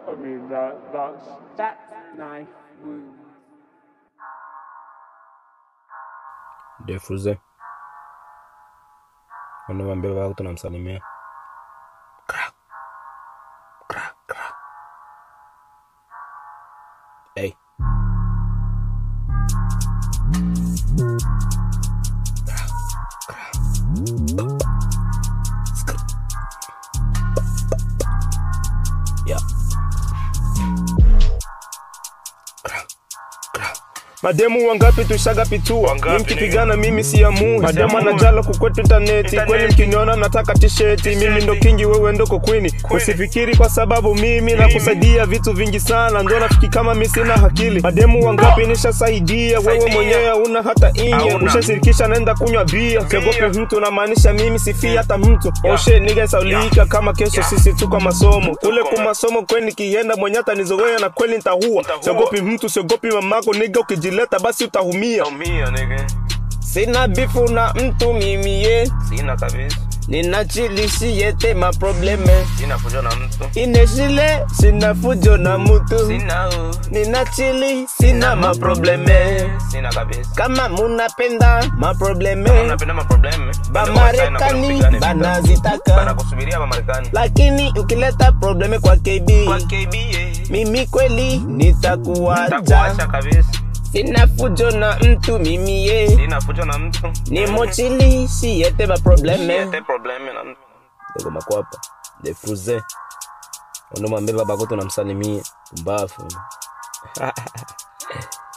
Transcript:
I mean, that that's That knife wound. Defuze. Wanamwambia wako tunamsalimia. Kra. Kra, kra. Hey. Kra, kra. Skr. Yeah. Kra, kra. Mademu wangapi tushagapitua mkipigana mimi siamui mademu anajala kukwetu intaneti kweli mkiniona mnataka tisheti mimi ndo kingi wewe ndoko kwini usifikiri kwa sababu mimi nakusaidia vitu vingi sana ndo nafiki kama mi sina hakili mademu wangapi nishasaidia wewe mwenyewe una hata inye ushashirikisha naenda kunywa bia siogopi mtu namaanisha mimi sifii hata mtu oshe nigesaulika kama kesho sisi tu kwa masomo kule ku masomo kweni kienda mwenye hata nizoea na kweli nitahua siogopi mtu siogopi mamako niga ukijileta basi utahumia Umia nigga. sina bifu na mtu mimi ye Sina kabisa. ninachilishiyete maprobleme Sina fujo na mtu. ineshile sina fujo na mutu Sina u. ninachili sina maprobleme Sina kabisa. kama munapenda maprobleme Unapenda maprobleme. bamarekani banazitaka Banakusubiria Bamarekani. lakini ukileta probleme kwa kb Kwa KBA. mimi kweli nitakuacha Takuacha kabisa. sina fujo na mtu mimi ye Sina fujo na mtu. ni mochili siyete maprobleme Siete probleme na mtu. dogo makwapa defuze ndo mwambie babako tunamsalimie mbafu